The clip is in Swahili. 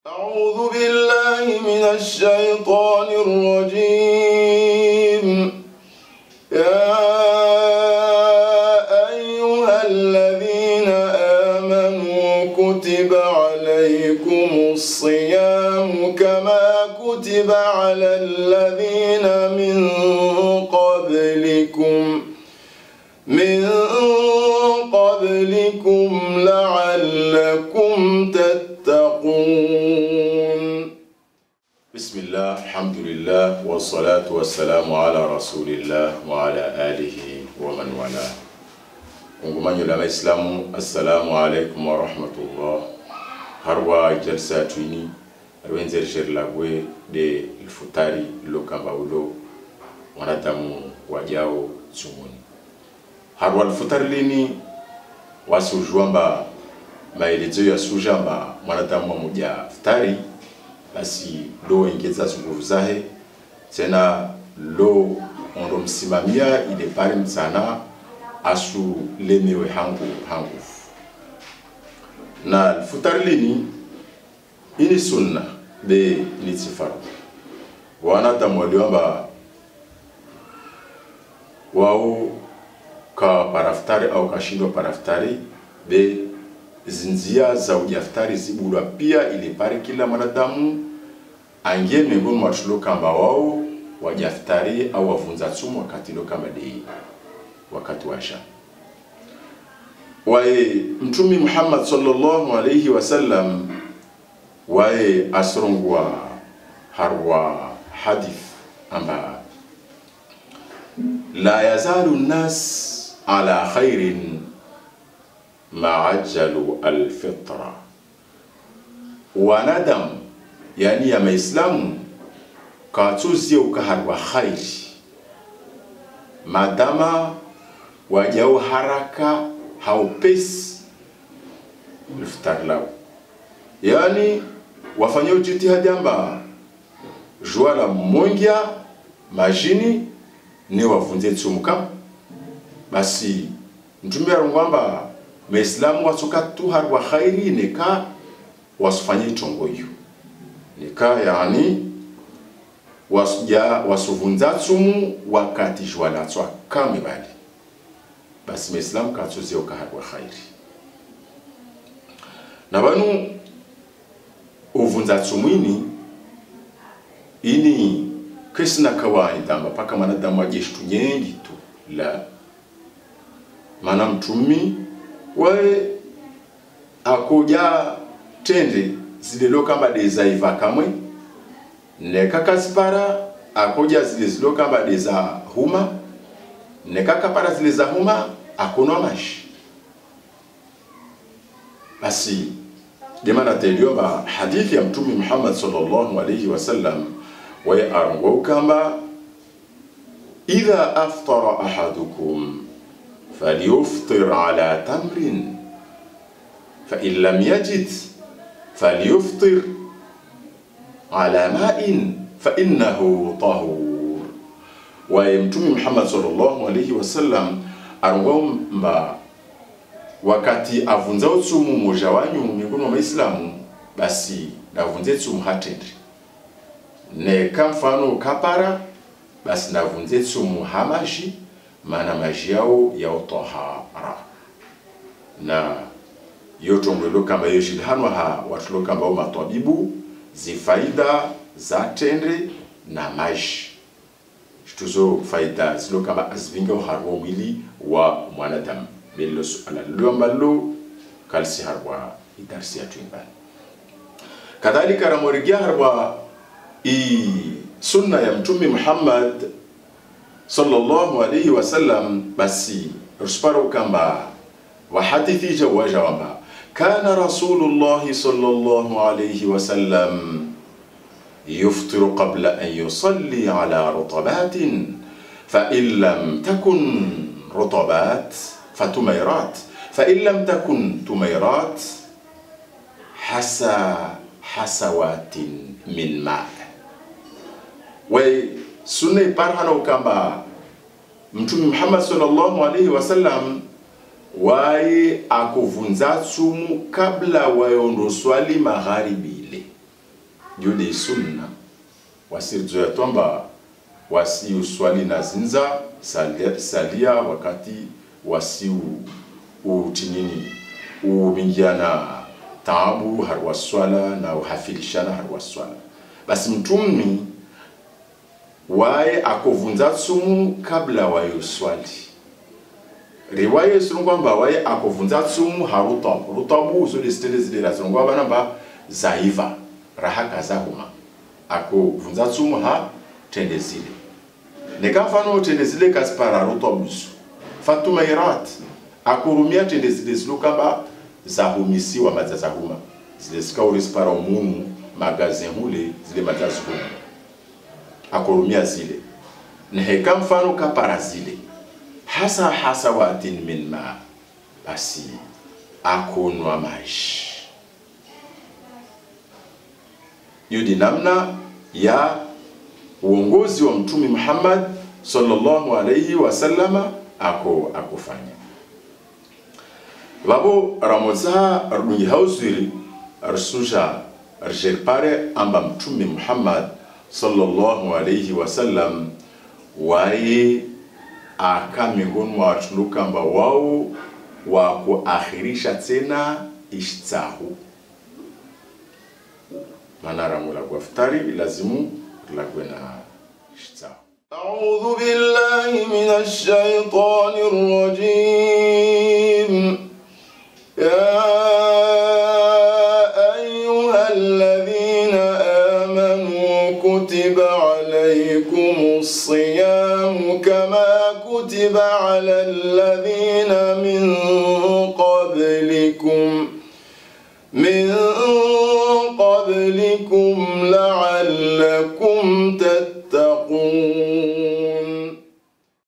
أعوذ بالله من الشيطان الرجيم يا أيها الذين آمنوا كتب عليكم الصيام كما كتب على الذين من قبلكم من قبلكم لعلكم تتقون بسم الله الحمد لله والصلاة والسلام على رسول الله وعلى آله ومن والاه ungumanyo la maislamu assalamu alaikum warahmatullah harwa jalsa twini arwenzer sher lagwe de ilfutari lokamba ulo wanadamu wajao tsumuni harwa alfutari lini wasujwamba maelezo ya sujamba mwanadamu mmoja futari basi lo engeza nguvu zahe tena lo ondo msimamia ile pale msana asu lemewe hangu hangu na futari lini ini sunna be ni tifaru wanadamu waliomba wao ka paraftari au kashindwa paraftari be zinzia za ujaftari zibulwa pia ili pare kila mwanadamu angie miongoni mwa tulo kamba wao wajaftari au wavunza tsumu wakati lo kama dei wakati washa waye mtumi Muhammad sallallahu alayhi wasallam waye asrongwa harwa hadith amba la yazalu nnas ala khairin ma ajjalu alfitra wanadamu yani ya maislamu katuzie ukaharwa khairi madama wajao haraka haupesi iftari lao yani wafanye jitihadi amba jua la mongia majini ni wavunze tsumuka basi mtume arongwamba maislamu watsoka tu harwa khairi neka wasufanye itongo hiyo nika yani wasuja wasuvunza tsumu wakati jua latswa kame bali basi maislamu katsoze ukaharwa khairi na banu uvunza tsumwini ini kesina kawaida amba paka mwanadamu ajeshitu nyengi tu la mana mtumi wae akoja tende zililo kamba dezaiva kamwe nekakazipara akoja zile zilo kamba deza huma nekakapara zile za huma akonwa mashi basi demana teliomba hadithi ya mtumi Muhammad sallallahu alayhi wasallam waye arongwa ukamba idha aftara ahadukum falyuftir ala tamrin فإن لم يجد فليفطر على ماء فإنه طهور ويمتمي محمد صلى الله عليه وسلم arongomba wakati avunza utsumu moja wanyu miongoni mwa maislamu basi navunze tsumu hatendri neka mfano kapara basi navunze tsumu hamaji maana maji yao yao tahara na yotongwelo kamba yo shilhanwa ha watulo kamba o matwabibu zifaida za tendre na maji tuzo faida zilo kamba azivinga harwa mwili wa mwanadamu bello suala lomba lo kalsi harwa idarsi ya tuimbani kadhalika ramorigia harwa i sunna ya mtume Muhammad sallallahu alayhi wasallam basi rusparo kamba wa hadithi jawaja wamba كان رسول الله صلى الله عليه وسلم يفطر قبل أن يصلي على رطبات فإن لم تكن رطبات فتميرات فإن لم تكن تميرات حسى حسوات من ماء وسنة برهنو كما متوم محمد صلى الله عليه وسلم waye akuvunza tsumu kabla wayondo swali magharibi ile jode sunna wasirizoya twamba wasiuswali na zinza salia, salia wakati wasiu utinini ubingiana taabu har waswala na uhafilishana har waswala basi mtumi waye akovunza tsumu kabla waye uswali riwaya isunu kwamba waye akovunza tsumu harutabu rutabu zole zitele zile razinu kwamba namba zaiva raha kazahuma akovunza tsumu ha tende zile nekafano tende zile kasipara rutabusu fatumairat akurumia tende zile zilo kamba zahumisiwa madza zahuma zile zikaurisipara umumu magazin hule zile madza zihuma akurumia zile neheka mfano kapara zile hasa hasa watin min ma basi akunwa maji yudi namna ya uongozi wa mtume Muhammad sallallahu alayhi wasallama ako akufanya vavo ramoza rudungi hauswiri rsuja rjerpare amba mtume Muhammad sallallahu alayhi wasallam waye aka miongoni mwa watu kamba wao wa kuakhirisha tena ishtsahu maana ramu la kuaftari lazimu lagwe na ishtsahu أعوذ بالله من الشيطان الرجيم يا أيها الذين آمنوا كتب عليكم الصيام كما كتب على الذين من قبلكم من قبلكم لعلكم تتقون